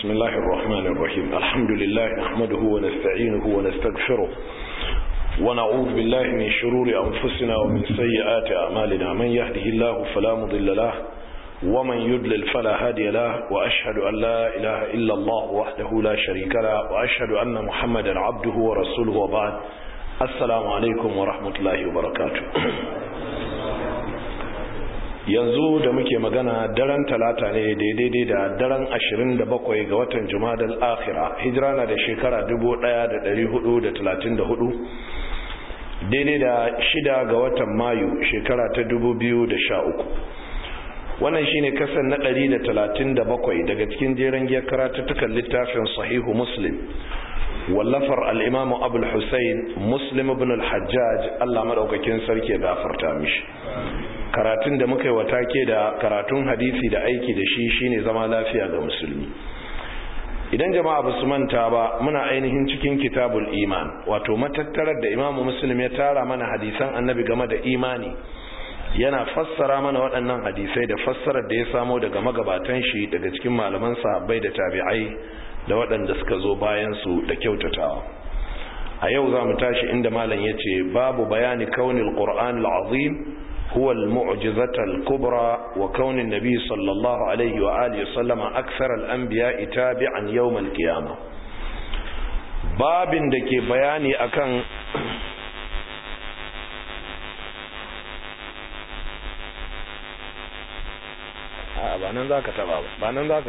بسم الله الرحمن الرحيم الحمد لله نحمده ونستعينه ونستغفره ونعوذ بالله من شرور أنفسنا ومن سيئات أعمالنا من يهده الله فلا مضل له ومن يدلل فلا هادي له وأشهد أن لا إله إلا الله وحده لا شريك له وأشهد أن محمدا عبده ورسوله وبعد السلام عليكم ورحمة الله وبركاته yanzu da muke magana daren talata ne daidai da daren 27 ga watan jumadal akhira hijira na da shekara 1434 daidai da shida ga watan mayu shekara ta 2013 wannan shine kasan na 137 daga cikin jeren giyar karatuttukan littafin sahihu muslim wallafar al'imamu abul hussein muslim ibn al-hajjaj allah maɗaukakin sarki ya gafarta mishi karatun da muka yi wa take da karatun hadisi da aiki da shi shine zama lafiya ga musulmi idan jama'a ba su manta ba muna ainihin cikin kitabul iman wato matattarar da imamu muslim ya tara mana hadisan annabi game da imani yana fassara mana waɗannan hadisai da fassarar da ya samo daga magabatan shi daga cikin malaman sahabbai da tabi'ai da waɗanda suka zo bayan su da kyautatawa a yau za mu tashi inda malam ya ce babu bayani kaunin qur'an al-azim هو المعجزة الكبرى وكون النبي صلى الله عليه وآله وسلم أكثر الأنبياء تابعا يوم القيامة باب دكي بياني أكن ba nan za ka taba ba nan za ka